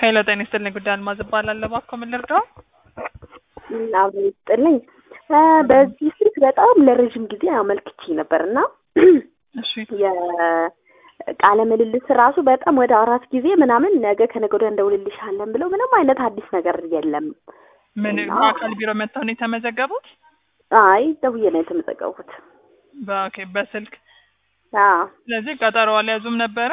ሄሎ ጤና ይስጥልኝ ጉዳይ አልማዝ እባላለሁ። እባክዎ ምን ልርዳው? አብሮ ይስጥልኝ። በዚህ ስልክ በጣም ለረዥም ጊዜ አመልክቼ ነበር እና እሺ የቃለ ምልልስ ራሱ በጣም ወደ አራት ጊዜ ምናምን ነገ ከነገ ወዲያ እንደውልልሻለን ብለው ምንም አይነት አዲስ ነገር የለም። ምን እና- በአካል ቢሮ መጥተው ነው የተመዘገቡት? አይ ደውዬ ነው የተመዘገቡት። በኦኬ በስልክ አዎ ስለዚህ ቀጠሮ አልያዙም ነበረ?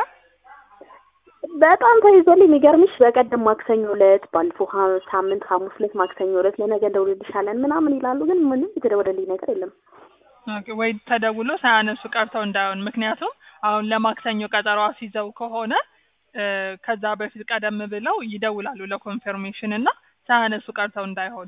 በጣም ተይዞልኝ የሚገርምሽ በቀደም ማክሰኞ ዕለት ባለፈው ሀ- ሳምንት ሐሙስ ዕለት ማክሰኞ ዕለት ለነገ እንደውልልሻለን ምናምን ይላሉ፣ ግን ምንም የተደወለልኝ ነገር የለም። ኦኬ ወይ ተደውሎ ሳያነሱ ቀርተው እንዳይሆን። ምክንያቱም አሁን ለማክሰኞ ቀጠሮ አስይዘው ከሆነ እ ከዛ በፊት ቀደም ብለው ይደውላሉ ለኮንፈርሜሽን እና ሳያነሱ ቀርተው እንዳይሆን።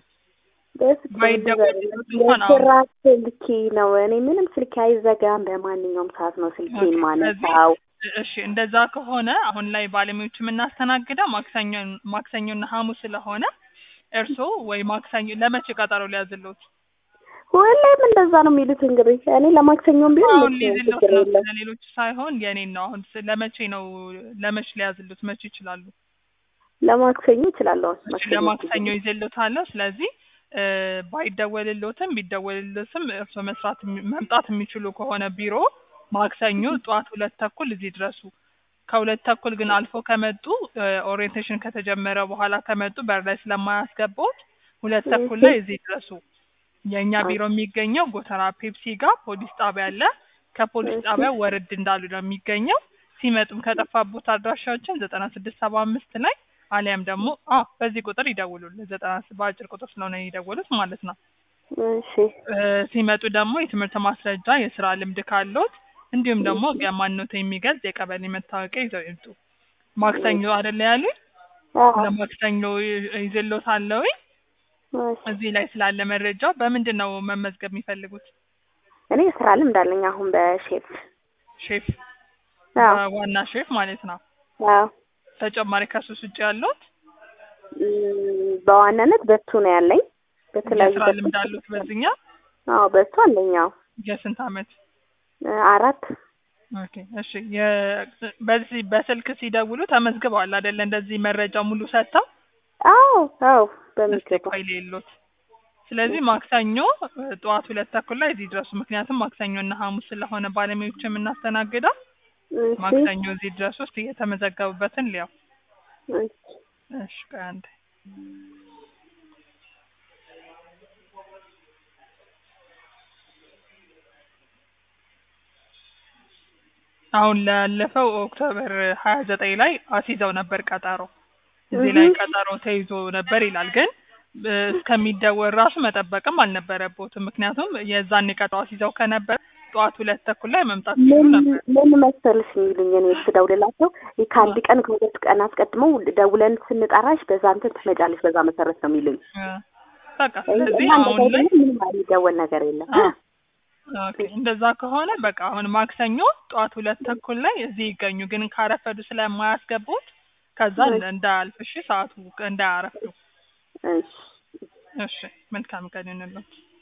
ባይደወልልዎት እንኳን አሁን- የስራ ስልኬ ነው። እኔ ምንም ስልኬ አይዘጋም። በማንኛውም ሰዓት ነው ስልኬን ኦኬ፣ ማነሳው። እሺ እንደዛ ከሆነ አሁን ላይ ባለሙያዎች የምናስተናግደው ማክሰኞ ማክሰኞና ሐሙስ ስለሆነ እርስዎ ወይ ማክሰኞ ለመቼ ቀጠሮ ሊያዝልዎት? ሁሌም እንደዛ ነው የሚሉት። እንግዲህ እኔ ለማክሰኞም ቢሆን አሁን መቼ ሊይዝልዎት ችግር ነው የለም። ለሌሎች ሳይሆን የኔን ነው። አሁን ስ- ለመቼ ነው ለመቼ ሊያዝልዎት መቼ ይችላሉ? ለማክሰኞ እችላለሁ። እሺ ማክሰኞ ለማክሰኞ ይዘልዎታለሁ። ስለዚህ እ ባይደወልልዎትም ቢደወልልዎትም እርስዎ መስራት የሚ- መምጣት የሚችሉ ከሆነ ቢሮ ማክሰኞ ጠዋት ሁለት ተኩል እዚህ ድረሱ። ከሁለት ተኩል ግን አልፎ ከመጡ ኦሪየንቴሽን ከተጀመረ በኋላ ከመጡ በር ላይ ስለማያስገቡት ሁለት ተኩል ላይ እዚህ ድረሱ። የእኛ ቢሮ የሚገኘው ጎተራ ፔፕሲ ጋር ፖሊስ ጣቢያ አለ። ከፖሊስ እሺ። ጣቢያ ወረድ እንዳሉ ነው የሚገኘው። ሲመጡም ከጠፋቦት አድራሻዎችን ዘጠና ስድስት ሰባ አምስት ላይ አሊያም ደግሞ አ በዚህ ቁጥር ይደውሉልን። ዘጠና ስ- በአጭር ቁጥር ስለሆነ የደወሉት ማለት ነው። እሺ እ ሲመጡ ደግሞ የትምህርት ማስረጃ፣ የስራ ልምድ ካለዎት እንዲሁም ደግሞ የማንነት የሚገልጽ የቀበሌ መታወቂያ ይዘው ይምጡ። ማክሰኞ አይደለ ያሉኝ? አዎ። ለማክሰኞ ይ- ይዤልዎታለሁ። እሺ። እዚህ ላይ ስላለ መረጃው በምንድን ነው መመዝገብ የሚፈልጉት? እኔ የስራ ልምድ አለኝ አሁን በሼፍ ሼፍ አዎ ዋና ሼፍ ማለት ነው። አዎ ተጨማሪ ከሱስ ውጭ ያለዎት እም፣ በዋናነት በሱ ነው ያለኝ። በተለያዩ የስራ በሱ- ልምድ አሉት በዚህኛ? አዎ በሱ አለኝ። አዎ የስንት አመት? እ፣ አራት ኦኬ እሺ። የ- በዚህ በስልክ ሲደውሉ ተመዝግበዋል አይደለ? እንደዚህ መረጃ ሙሉ ሰጥተው አዎ አዎ እስቲ በሚገባ ቆይ ሌሎት። ስለዚህ ማክሰኞ እ፣ ጠዋት ሁለት ተኩል ላይ እዚህ ድረሱ። ምክንያቱም ማክሰኞ እና ሐሙስ ስለሆነ ባለሙያዎች የምናስተናግደው እሺ ማክሰኞ እዚህ ድረስ ውስጥ የተመዘገቡበትን ሊያው። እሺ እሺ ቆይ አንዴ አሁን ላለፈው ኦክቶበር ሀያ ዘጠኝ ላይ አስይዘው ነበር ቀጠሮ። እዚህ ላይ እህ። ቀጠሮ ተይዞ ነበር ይላል። ግን እ፣ እስከሚደወል ራሱ መጠበቅም አልነበረቦትም። ምክንያቱም የዛኔ ቀጠሮ አስይዘው ከነበር ጠዋት ሁለት ተኩል ላይ መምጣት ይችሉ ምን ነበር። ምን መሰልሽ የሚሉኝ እኔ ስደውልላቸው ከአንድ ቀን ከሁለት ቀን አስቀድመው ደውለን ስንጠራሽ በዛ እንትን ትመጫለሽ በዛ መሰረት ነው የሚሉኝ። እ፣ በቃ ስለዚህ እና አሁን እንደዛ ላይ ደግሞ ምንም የሚደወል ነገር የለም። አ፣ ኦኬ እንደዛ ከሆነ በቃ አሁን ማክሰኞ ጠዋት ሁለት ተኩል ላይ እዚህ ይገኙ። ግን ካረፈዱ ስለማያስገቡት ከዛ እሺ። እንዳያልፍ እሺ፣ ሰዓቱ እንዳያረፍዱ። እሺ እሺ መልካም ቀን ይሁንልዎት።